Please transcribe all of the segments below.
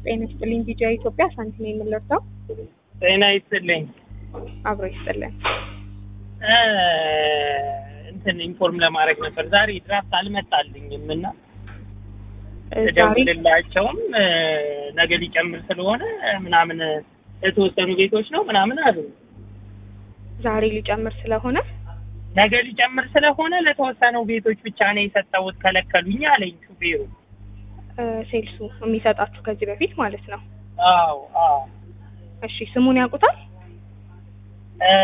ጤና ይስጥልኝ ቢጂአ ኢትዮጵያ ሳንቲም የምንለርሰው ጤና ይስጥልኝ። አብሮ ይስጥልን። እ እንትን ኢንፎርም ለማድረግ ነበር። ዛሬ ድራፍት አልመጣልኝም እና ዛሬ እደውልላቸውም እ ነገ ሊጨምር ስለሆነ ምናምን የተወሰኑ ቤቶች ነው ምናምን አሉ። ዛሬ ሊጨምር ስለሆነ ነገ ሊጨምር ስለሆነ ለተወሰኑ ቤቶች ብቻ ነው የሰጠሁት ከለከሉኝ አለኝ ሹፌሩ። እ ሴልሱ የሚሰጣችሁ ከዚህ በፊት ማለት ነው። አዎ አዎ እሺ ስሙን ያውቁታል? እ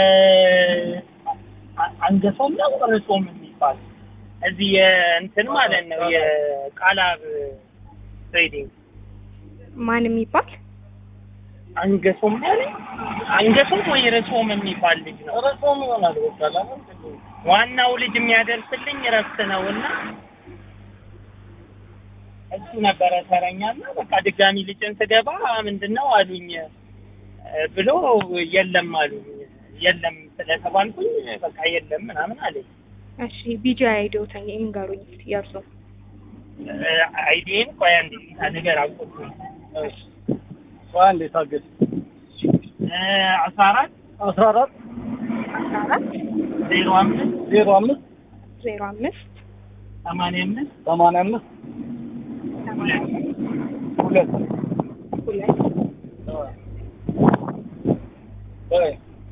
አ- አንገሶም ነው ርሶም የሚባል እዚህ የእንትን ማለት ነው የቃላብ ትሬዲንግ ማን የሚባል አንገሶም ያለኝ አንገሶም ወይ ርሶም የሚባል ልጅ ነው። ርሶም ይሆናል ዋናው ልጅ የሚያደርስልኝ እረፍት ነው እና እሱ ነበረ ተረኛና በቃ ድጋሚ ልጭን ስገባ ምንድን ነው አሉኝ እ ብሎ የለም አሉኝ የለም ስለተባልኩኝ በቃ የለም ምናምን አለኝ። እሺ ቢጂአ አይዲዎተኝ ይንገሩኝ እስኪ የእርሱ አይዲን ቆይ አንዴ ነገር አቆጥኩኝ አንድ የታገድ አስራ አራት አስራ አራት አስራ አራት ዜሮ አምስት ዜሮ አምስት ዜሮ አምስት ሰማንያ አምስት ሰማንያ አምስት ሰማንያ ሁለት ሁለት ወይ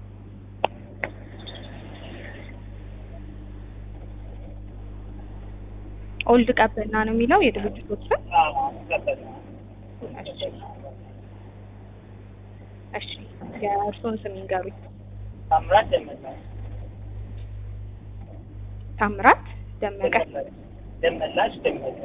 ኦልድ ቀበና ነው የሚለው የድርጅቶች ስም። እሺ እሺ የእርሱን ስም ይንገሩኝ። ታምራት ደመቀ ታምራት ደመቀ። ደመላሽ ደመቀ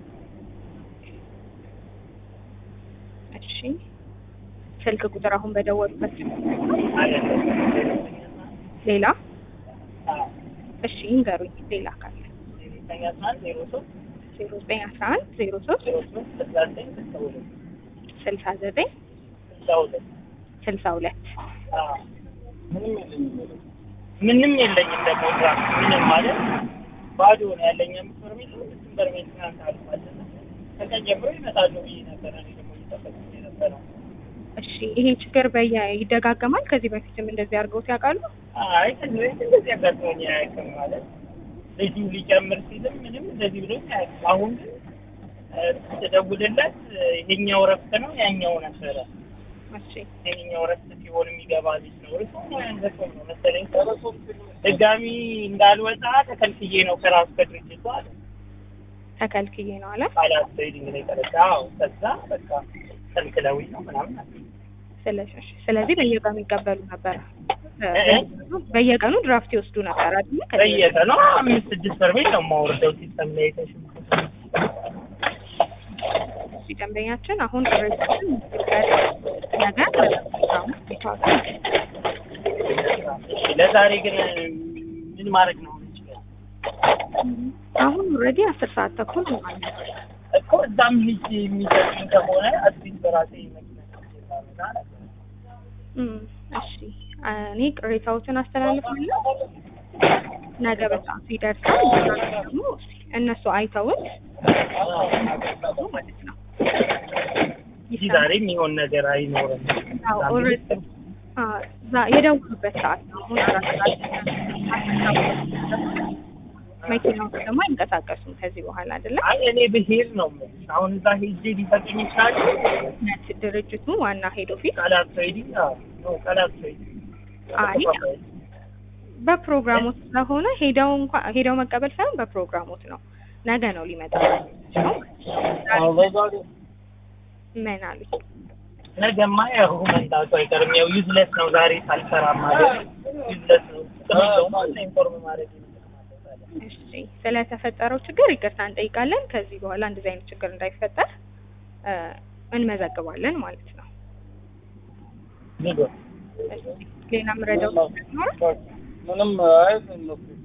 እሺ ስልክ ቁጥር አሁን በደወሉበት ስልክ አይደለም ሌላ እሺ ይንገሩኝ። ሌላ ካለ ዘጠኝ አስራ አንድ ዜሮ ሶስት ዜሮ ዘጠኝ አስራ አንድ ዜሮ ሶስት ዜሮ ሶስት ስልሳ ዘጠኝ ስልሳ ሁለት ስልሳ ዘጠኝ ስልሳ ሁለት ስልሳ ሁለት አዎ። ምንም የለኝም ምንም የለኝም ደግሞ ድራፍት ምንም ማለት ባዶ ነው ያለኝ አምስት በርሜል ነው ስድስት በርሜል ትናንት አልፏል ከቀን ጀምሮ ይመጣሉ ብዬ ነበረ እኔ ደግሞ እየጠበቅኩ የነበረው እሺ ይሄ ችግር በየ ይደጋገማል። ከዚህ በፊትም እንደዚህ አድርገውት ያውቃሉ? አይ ከዚህ በፊት እንደዚህ አጋጥሞኝ አያውቅም ማለት ልጁ ሊጨምር ሲልም ምንም እንደዚህ ብሎኝ አያውቅም አሁን ግን እ ስደውልለት ይሄኛው እረፍት ነው ያኛው ነበረ እሺ ይሄኛው እረፍት ሲሆን የሚገባ ልጅ ነው እርሱ ያንገሰው ነው መሰለኝ ድጋሚ እንዳልወጣ ተከልክዬ ነው ከራሱ ከድርጅቱ አለ ተከልክዬ ነው አለ። ቃላት ትሬዲንግ ላይ ተረዳ አዎ ከዛ በቃ ከልክለውኝ ነው ምናምን አለ ስለዚህ እሺ፣ ስለዚህ በየቀኑ ይቀበሉ ነበር። እ? በየቀኑ ድራፍት ይወስዱ ነበር አይደል? ከዚህ በፊት? በየቀኑ አምስት ስድስት በርሜል ነው የማወርደው ሲስተም ላይ የተሽምኩ እሺ፣ ደንበኛችን አሁን ቅሬታችን ነገ ፕሮግራሙ ይታወቃል። ለዛሬ ግን ምን ማድረግ ነው የምንችለው አሁን ኦልሬዲ አስር ሰዓት ተኩል ሆኗል። እኮ እዛም ልጅ የሚሰጡኝ ከሆነ አዲስ በራሴ መኪና ምናምን አለ እም፣ እሺ እኔ ቅሬታዎችን አስተላልፋለሁ። ነገ በሰዓቱ ይደርሳል። እንደዛ ደግሞ እስኪ እነሱ አይተውት ማለት ነው እዚህ ዛሬ የሚሆን ነገር አይኖርም። አዎ፣ ኦልሬዲ አ ዛ- የደወሉበት ሰዓት ነው። አሁን አራት ሰዓት መኪናዎች ደግሞ አይንቀሳቀሱም ከዚህ በኋላ አይደለም። አይ እኔ ብሄድ ነው የምልሽ። አሁን እዛ ሄጄ ሊፈጥኝ ይችላል። ነት ድርጅቱ ዋና ሄድ ኦፊስ ቃላት ትሬዲንግ አዎ፣ ነው ቃላት ትሬዲንግ አይ በፕሮግራሞት ስለሆነ ሄደው እንኳን ሄደው መቀበል ሳይሆን በፕሮግራሞት ነው። ነገ ነው ሊመጣ ነው። ምን አሉኝ? ነገማ ያው መምጣቱ አይቀርም። ያው ዩዝለስ ነው ዛሬ ሳልሰራ ማለት ዩዝለስ ነው። ስለዚህ አለ ኢንፎርም ማድረግ ይመስላል። እሺ ስለተፈጠረው ችግር ይቅርታ እንጠይቃለን። ከዚህ በኋላ እንደዚህ አይነት ችግር እንዳይፈጠር እ እንመዘግባለን ማለት ነው። ንገር እሺ ሌላ ምረዳው ይኖራል? ምንም አይ እነሱ